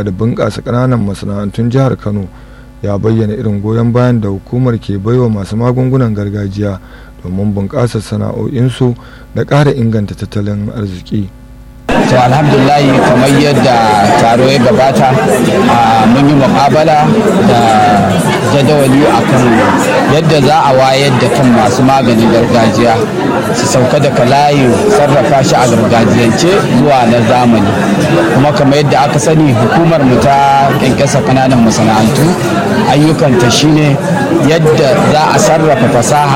da bunƙasa ƙananan masana'antun jihar kano ya bayyana irin goyon bayan da hukumar ke baiwa masu magungunan gargajiya domin bunƙasa sana'o'insu da ƙara inganta tattalin arziki. to alhamdulahi kamar yadda taro ya gabata mun yi muƙabala da jadawali akan yadda za a wayar da kan masu maganin gargajiya su sauka daga layin sarrafa shi a gargajiyance zuwa na zamani kuma kamar yadda aka sani hukumar mu ta kyankyasa kananan masana'antu ayyukanta shine yadda za a sarrafa fasaha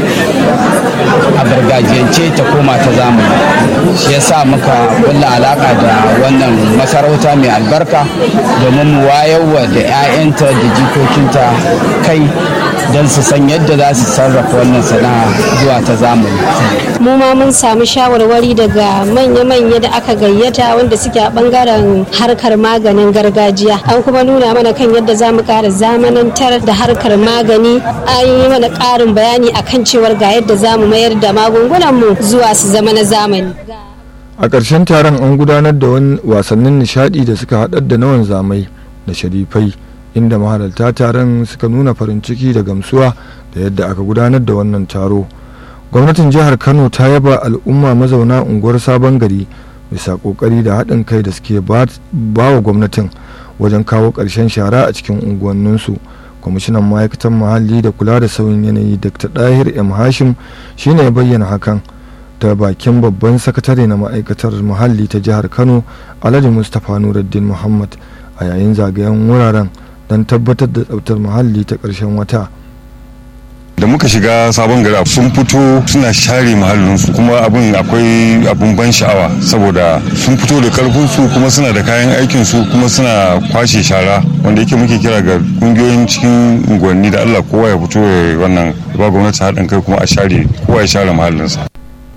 a gargajiyance ta koma ta zamani shi yasa muka kulla alaka da wannan masarauta mai albarka domin mu wayarwa da 'ya'yanta da jikokinta kai don su san yadda za su sarrafa wannan sana'a zuwa ta zamani. mu ma mun samu shawarwari daga manya-manya da aka gayyata wanda suke a bangaren harkar maganin gargajiya an kuma nuna mana kan yadda za mu kara zamanantar da harkar magani an yi mana karin bayani akan cewar ga yadda za mu mayar da magungunanmu zuwa su zama na zamani a ƙarshen taron an gudanar da wasannin nishadi da suka haɗar da nawan zamai da sharifai inda mahalarta taron suka nuna farin ciki da gamsuwa da yadda aka gudanar da wannan taro gwamnatin jihar kano ta yaba al'umma mazauna unguwar sabon gari bisa kokari da haɗin kai da suke ba wa gwamnatin wajen kawo ƙarshen shara a cikin unguwanninsu kwamishinan ma'aikatan muhalli da kula da sauyin yanayi dr dahir m hashim shine ya bayyana hakan ta bakin babban sakatare na ma'aikatar muhalli ta jihar kano alhaji mustapha nuruddin muhammad a yayin zagayen wuraren don tabbatar da tsabtar muhalli ta ƙarshen wata da muka shiga sabon gari sun fito suna share muhallinsu kuma abin akwai abin ban sha'awa saboda sun fito da karfinsu kuma suna da kayan aikinsu kuma suna kwashe shara wanda yake muke kira ga kungiyoyin cikin unguwanni da allah kowa ya fito ya wannan ba gwamnati haɗin kai kuma a share kowa ya share muhallinsa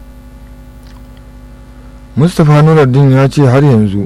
mustapha nuruddin ya ce har yanzu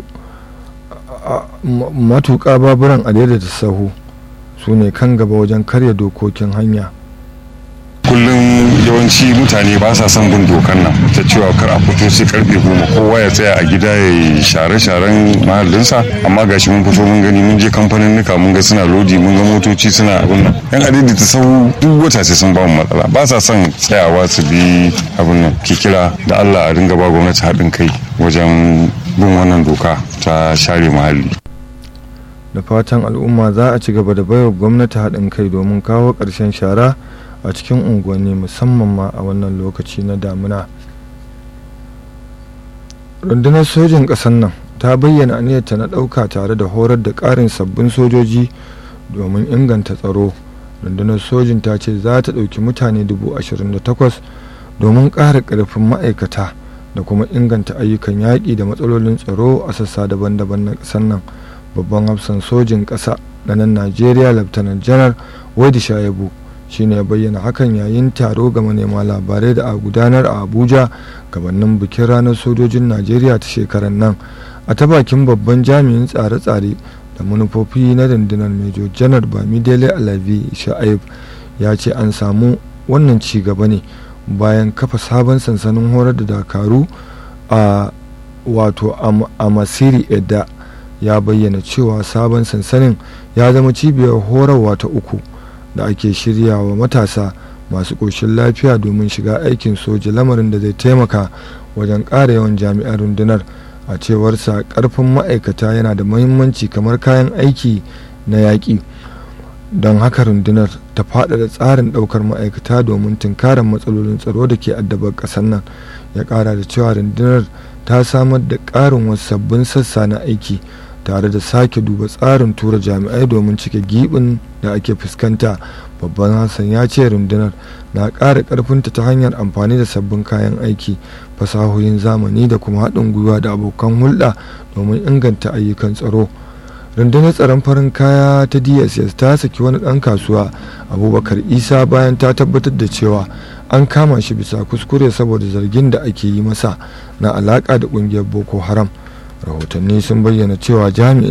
matuƙa baburan a da sahu su ne kan gaba wajen karya dokokin hanya kullum yawanci mutane ba sa son bin dokan nan ta cewa kar a fito sai karfe goma kowa ya tsaya a gida ya yi share-sharen mahallinsa amma gashi mun fito mun gani mun je kamfanin nuka mun ga suna lodi mun ga motoci suna abin nan yan adadi ta sau duk wata sai sun ba mu matsala ba sa son tsayawa su bi abin nan ke kira da Allah a ringa ba gwamnati haɗin kai wajen bin wannan doka ta share muhalli da fatan al'umma za a ci gaba da baiwa gwamnati haɗin kai domin kawo ƙarshen shara a cikin unguwanni musamman ma a wannan lokaci na damuna rundunar sojin ƙasar nan ta bayyana aniyarta na ɗauka tare da horar da ƙarin sabbin sojoji domin inganta tsaro rundunar sojin ta ce za ta ɗauki mutane 28,000 domin ƙara ƙarfin ma'aikata da kuma inganta ayyukan yaƙi da matsalolin tsaro a sassa daban-daban na ƙasar nan babban hafsan sojin ƙasa na nan najeriya laftanar janar wadi shayabu shine ya bayyana hakan yayin taro ga manema labarai da a gudanar a abuja gabanin bikin ranar sojojin najeriya ta shekarar nan a ta bakin babban jami'in tsare-tsare da manufofi na rundunar major janar bamidele alavi sha'aib ya ce an samu wannan ci gaba ne bayan kafa sabon sansanin horar da dakaru a wato a masiri edda ya bayyana cewa sabon sansanin ya zama cibiyar horarwa ta uku da ake shirya wa matasa masu ƙoshin lafiya domin shiga aikin soja lamarin da zai taimaka wajen ƙara yawan jami'an rundunar a cewarsa ƙarfin ma'aikata yana da muhimmanci kamar kayan aiki na yaƙi don haka rundunar ta faɗaɗa tsarin ɗaukar ma'aikata domin tunkarar matsalolin tsaro da ke addabar ƙasar nan ya ƙara da cewa rundunar ta samar da ƙarin wasu sabbin sassa na aiki tare da sake duba tsarin tura jami'ai domin cike gibin da ake fuskanta babban hassan ya ce rundunar na ƙara ƙarfinta ta hanyar amfani da sabbin kayan aiki fasahohin zamani da kuma haɗin gwiwa da abokan hulɗa domin inganta ayyukan tsaro rundunar tsaron farin kaya ta dss ta saki wani ɗan kasuwa abubakar isa bayan ta tabbatar da cewa an kama shi bisa kuskure saboda zargin da ake yi masa na alaƙa da ƙungiyar boko haram rahotanni sun bayyana cewa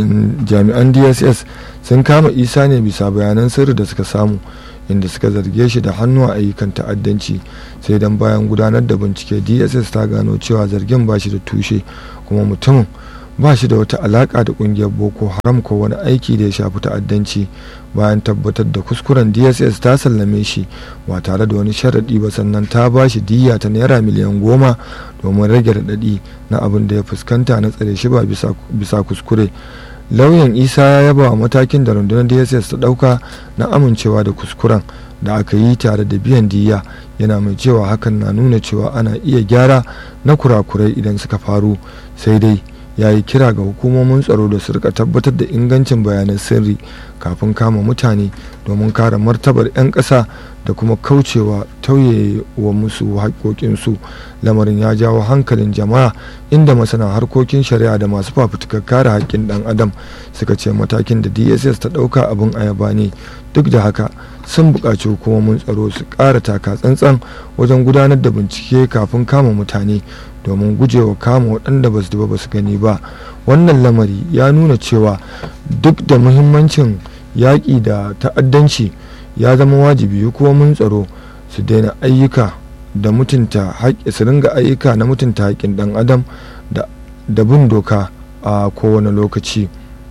jami'an dss sun kama isa ne bisa bayanan sirri da suka samu inda suka zarge shi da hannu a ayyukan ta'addanci sai dan bayan gudanar da bincike dss ta gano cewa zargin ba shi da tushe kuma mutumin ba shi da wata alaƙa da ƙungiyar boko haram ko wani aiki da ya shafi ta'addanci bayan tabbatar da kuskuren dss ta sallame shi ba tare da wani sharaɗi ba sannan ta ba shi diya ta naira miliyan goma domin rage raɗaɗi na abin da ya fuskanta na tsare shi ba bisa kuskure lauyan isa ya yaba wa matakin da rundunar dss ta ɗauka na amincewa da kuskuren da aka yi tare da biyan diya yana mai cewa hakan na nuna cewa ana iya gyara na kurakurai idan suka faru sai dai ya yi kira ga hukumomin tsaro da su rika tabbatar da ingancin bayanan sirri kafin kama mutane domin kare martabar 'yan ƙasa da kuma kaucewa tauye wa musu haƙoƙinsu lamarin ya jawo hankalin jama'a inda masana harkokin shari'a da masu fafutukar kare haƙƙin ɗan adam suka ce matakin da dss ta ɗauka abin ayaba ne duk da haka sun buƙaci hukumomin tsaro su ƙara taka tsantsan wajen gudanar da bincike kafin kama mutane domin gujewa kama waɗanda ba su ba su gani ba wannan lamari ya nuna cewa duk da muhimmancin yaƙi da ta'addanci ya zama wajibi hukumomin tsaro su daina ayyuka da mutunta haƙƙi su ringa ayyuka na mutunta haƙƙin ɗan adam da bin doka a kowane lokaci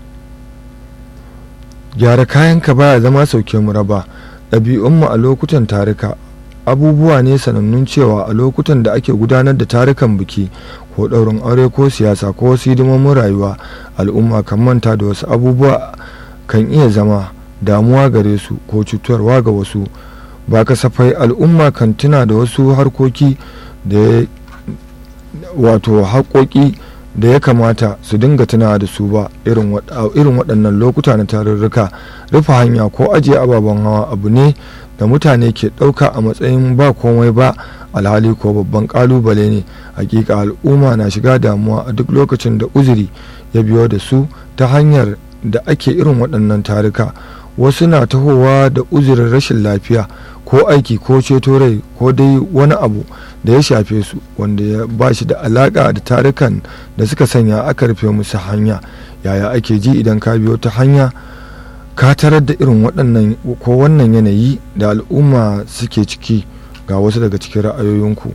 gyara kayanka baya zama sauke mu raba ɗabi'unmu a lokutan tarika abubuwa ne sanannun cewa a lokutan da ake gudanar da tarukan biki ko ɗaurin aure ko siyasa ko wasu hidimomin rayuwa al'umma kan manta da wasu abubuwa kan iya zama damuwa gare su ko cutarwa ga wasu ba kasafai al'umma kan tuna da wasu harkoki da wato haƙoƙi da ya kamata su dinga tuna da su ba irin waɗannan lokuta na tarurruka rufe hanya ko ajiye ababen hawa abu ne da mutane ke ɗauka a matsayin ba komai ba alhali ko babban ƙalubale ne hakika al'umma na shiga damuwa a duk lokacin da uzuri ya biyo da su ta hanyar da ake irin waɗannan taruka wasu na tahowa da uzurin rashin lafiya ko aiki ko ceto rai ko dai wani abu da ya shafe su wanda ya ba shi da alaƙa da tarukan da suka sanya aka rufe musu hanya yaya ake ji idan ka biyo ta hanya ka tarar da irin waɗannan ko wannan yanayi da al'umma suke ciki ga wasu daga cikin ra'ayoyinku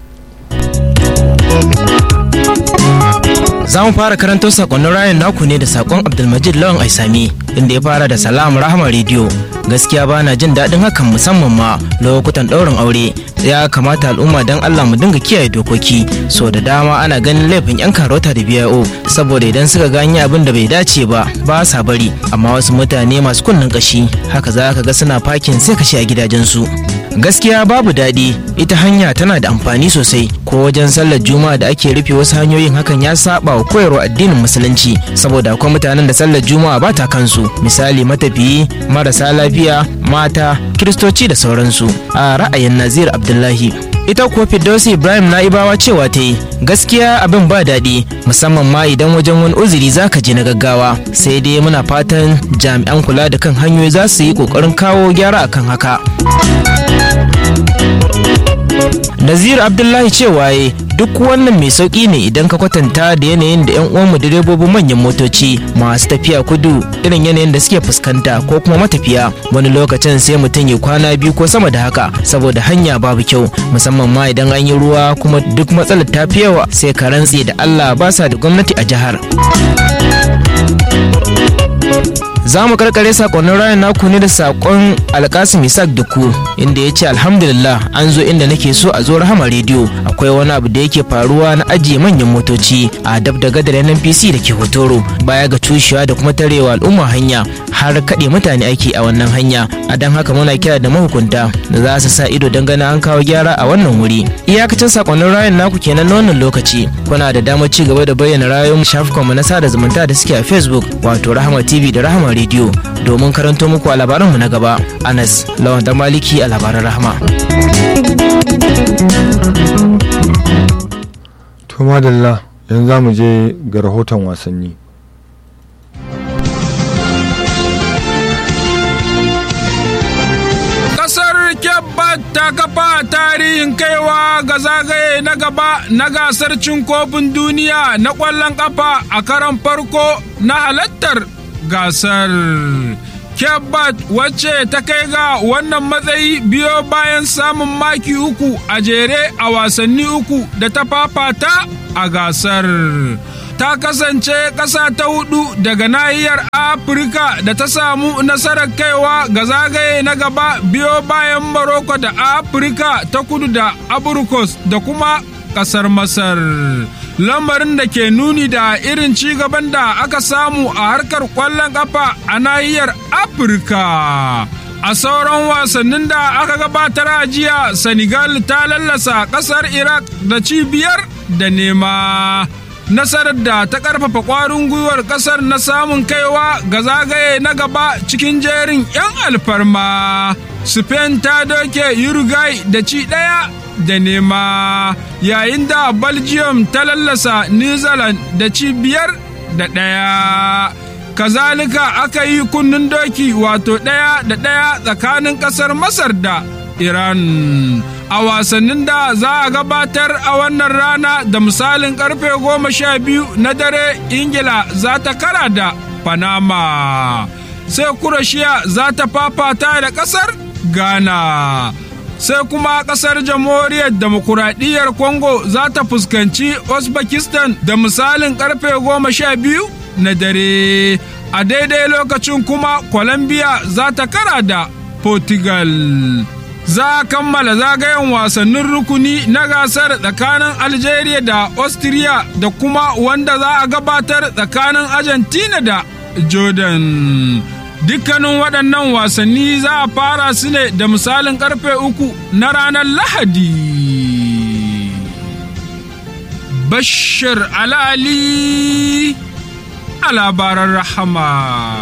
za mu fara karanto sakonnin rayan naku ne da sakon abdulmajid lawan aisami inda ya fara da salam rahama rediyo gaskiya ba na jin daɗin hakan musamman ma lokutan ɗaurin aure ya kamata al'umma don allah mu dinga kiyaye dokoki so da dama ana ganin laifin yan karota da biyo saboda idan suka ganye abin da bai dace ba ba sa bari amma wasu mutane masu kunnen kashi haka za ka ga suna fakin sai kashe a gidajensu gaskiya babu daɗi ita hanya tana da amfani sosai ko wajen sallar juma'a da ake rufe wasu hanyoyin hakan ya saba wa koyarwa addinin musulunci saboda akwai mutanen da sallar juma'a ba ta kansu misali matafiyi marasa lafiya mata kiristoci da sauransu a ra'ayin nazir abdullahi ita kuwa firdausi ibrahim na'ibawa cewa ta yi gaskiya abin ba daɗi musamman ma idan wajen wani uzuri za ka je na gaggawa sai dai muna fatan jami'an kula da kan hanyoyi za su yi ƙoƙarin kawo gyara akan haka Nazir Abdullahi cewa ya duk wannan mai sauki ne idan ka kwatanta da yanayin da 'yan uwanmu direbobin manyan motoci masu tafiya kudu irin yanayin da suke fuskanta ko kuma matafiya wani lokacin sai mutum ya kwana biyu ko sama da haka saboda hanya babu kyau musamman ma idan an yi ruwa kuma duk matsalar ta fi yawa sai ka rantse da Allah ba sa da gwamnati a jihar. za mu karkare sakonnin rayan naku ne da sakon alkasim isak duku inda ya ce alhamdulillah an zo inda nake so a zo rahama rediyo akwai wani abu da yake faruwa na ajiye manyan motoci a dab da gadar nnpc da ke hotoro baya ga cushewa da kuma tarewa al'umma hanya har kaɗe mutane aiki a wannan hanya a don haka muna kira da mahukunta da za su sa ido don ganin an kawo gyara a wannan wuri iyakacin sakonnin rayan naku kenan na wannan lokaci kuna da damar ci gaba da bayyana rayuwar shafukanmu na sada zumunta da suke a facebook wato rahama tv da rahama rediyo domin karanto muku a labaranmu na gaba anas lawan da maliki a labaran rahama to madalla yanzu za mu je ga rahoton wasanni ta kafa tarihin kaiwa ga zagaye na gaba na gasar cin kofin duniya na ƙwallon ƙafa a karan farko na halattar gasar. Kebbat wacce ta kai ga wannan matsayi biyo bayan samun maki uku a jere a wasanni uku da ta fafata a gasar. ta kasance ƙasa ta hudu daga nahiyar Afirka da ta samu nasarar kaiwa ga zagaye na gaba biyo bayan Morocco da Afirka ta kudu da Abrikos da kuma ƙasar Masar. Lamarin da ke nuni da irin ci gaban da aka samu a harkar ƙwallon ƙafa a nahiyar Afirka. A sauran wasannin da aka gabatar a jiya, Senegal ta lallasa ƙasar Iraq da cibiyar da nema. Nasarar da ta ƙarfafa ƙwarin gwiwar ƙasar na samun kaiwa ga zagaye na gaba cikin jerin 'yan alfarma. Spain ta doke Uruguay da ci ɗaya da nema, yayin da Belgium ta lallasa New Zealand da ci biyar da ɗaya. kazalika aka yi kunnen doki wato ɗaya da ɗaya tsakanin ƙasar masar da iran a wasannin da za a gabatar a wannan rana da misalin karfe goma sha biyu na dare ingila za ta kara da panama sai kurashiya za ta fafata da ƙasar ghana sai kuma ƙasar jamhuriyar demokuraɗiyyar congo za ta fuskanci uzbekistan da misalin karfe goma sha biyu na dare a daidai lokacin kuma colombia za ta kara da portugal za a kammala zagayen wasannin rukuni na gasar tsakanin algeria da austria da kuma wanda za a gabatar tsakanin argentina da jordan dukkanin waɗannan wasanni za a fara su ne da misalin karfe uku na ranar lahadi bashir alali a labaran rahama.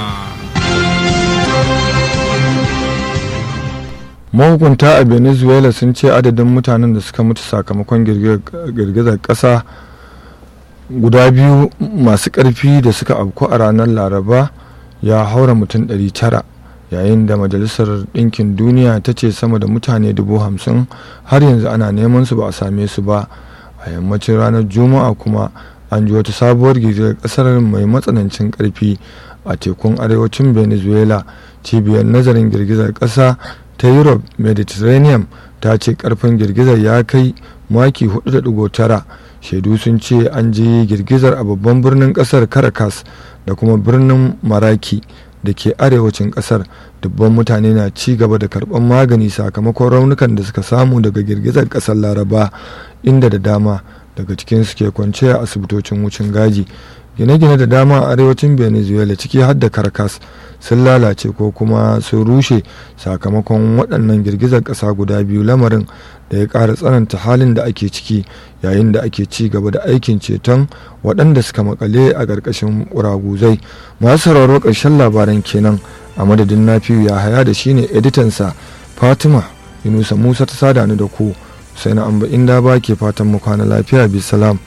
mahukunta a venezuela sun ce adadin mutanen da suka mutu sakamakon girgizar ƙasa guda biyu masu ƙarfi da suka afku a ranar laraba ya haura mutum 900 yayin da majalisar ɗinkin duniya ta ce sama da mutane dubu hamsin har yanzu ana neman su ba a same su ba a yammacin ranar juma'a kuma an ji wata sabuwar girgizar kasar mai matsanancin karfi a tekun arewacin venezuela cibiyar nazarin girgizar kasa ta europe mediterranean ta ce karfin girgizar ya kai maki 4.9 shaidu sun ce an ji girgizar a babban birnin kasar caracas da kuma birnin maraki da ke arewacin kasar dubban mutane na ci gaba da karban magani sakamakon raunukan da suka samu daga girgizar kasar laraba inda da dama daga cikin su ke kwance a asibitocin wucin gaji gine-gine da dama a arewacin venezuela ciki har da caracas sun lalace ko kuma sun rushe sakamakon waɗannan girgizar ƙasa guda biyu lamarin da ya ƙara tsananta halin da ake ciki yayin da ake ci gaba da aikin ceton waɗanda suka makale a ƙarƙashin ƙuraguzai masu sauraro ƙarshen labaran kenan a madadin nafiyu ya haya da shine editansa fatima yunusa musa ta sada ni da ku sai na amba inda ba ke fatan mu kwana lafiya bi salam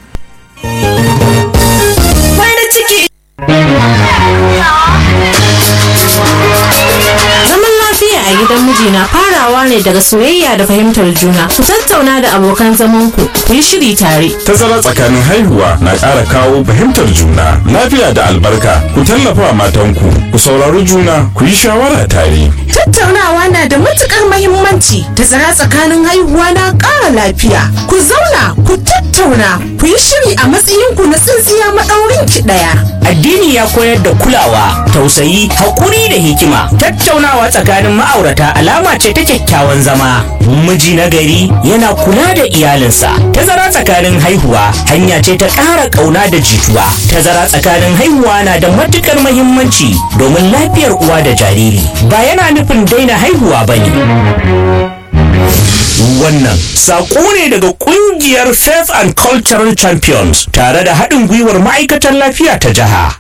Zaman lafiya a gidan miji na farawa ne daga soyayya da fahimtar juna. Ku tattauna da abokan zamanku, ku yi shiri tare. Tazara tsakanin haihuwa na ƙara kawo fahimtar juna, lafiya da albarka. Ku tallafa matanku, ku saurari juna, ku yi shawara tare. Tattaunawa na da matukar mahimmanci. Tazara tsakanin haihuwa na ƙara lafiya. Ku zauna, ku tattauna, ku yi shiri a matsayinku na tsintsiya maɗaurin ki ɗaya. Addini ya koyar da kulawa, tausayi, haƙuri da hikima. Tattaunawa tsakanin ma'aurata alama ce ta kyakkyawan zama. Miji na gari yana kula da iyalinsa. Tazara tsakanin haihuwa hanya ce ta ƙara ƙauna da jituwa. Tazara tsakanin haihuwa na da matuƙar mahimmanci domin lafiyar uwa da jariri. Ba yana nufin daina haihuwa ba ne. Wannan saƙo ne daga ƙungiyar Faith and Cultural Champions tare da haɗin gwiwar ma'aikatan lafiya ta jiha.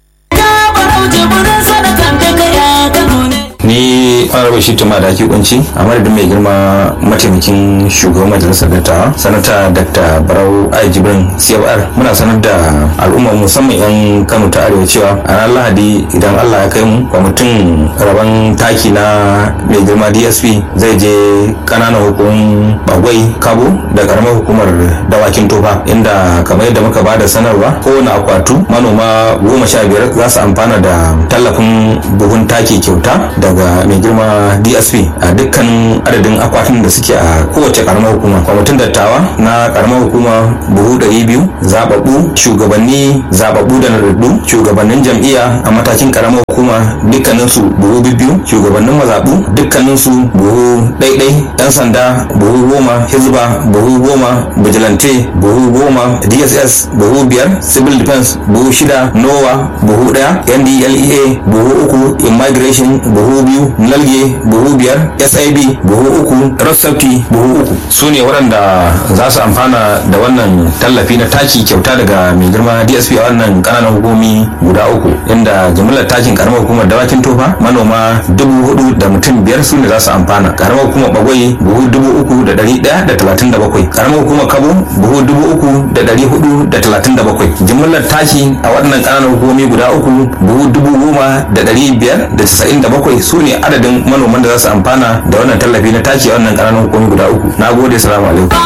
ni honorable shi tuma da ake kunci a madadin mai girma mataimakin shugaban majalisar dattawa sanata dr barau ai jibrin cfr muna sanar da al'umma musamman yan kano ta arewa cewa a ranar lahadi idan allah ya kai mu kwamitin rabon taki na mai girma dsp zai je kananan hukumin bagwai kabo da karamar hukumar dawakin tofa inda kamar yadda muka bada sanarwa kowane akwatu manoma goma sha biyar za su amfana da tallafin buhun taki kyauta daga mai girma girma dsp a dukkan adadin akwatin da suke a kowace karamar hukuma kwamitin dattawa na karamar hukuma buhu ɗari biyu zababbu shugabanni zababbu da nadaddu shugabannin jam'iyya a matakin karamar hukuma dukkaninsu buhu biyu shugabannin mazaɓu dukkaninsu buhu ɗaiɗai yan sanda buhu goma hizba buhu goma vigilante buhu goma dss buhu biyar civil defense buhu shida nowa buhu ɗaya ndlea buhu uku immigration buhu biyu nalge buhu biyar sib buhu uku rossafti buhu uku su ne waɗanda za su amfana da wannan tallafi na taki kyauta daga mai girma dsp a wannan ƙananan hukumi guda uku inda jimillar takin karamar hukumar dawakin tofa manoma dubu hudu da mutum biyar su ne za su amfana karamar hukumar bagwai buhu dubu uku da ɗari ɗaya da talatin da bakwai karamar hukumar kabo buhu dubu uku da ɗari hudu da talatin da bakwai jimillar taki a waɗannan ƙananan hukumomi guda uku buhu dubu goma da ɗari biyar da casa'in da bakwai su ne adadin manoman da za su amfana da wannan tallafi na taki a wannan ƙananan hukumomi guda uku na gode salamu alaikum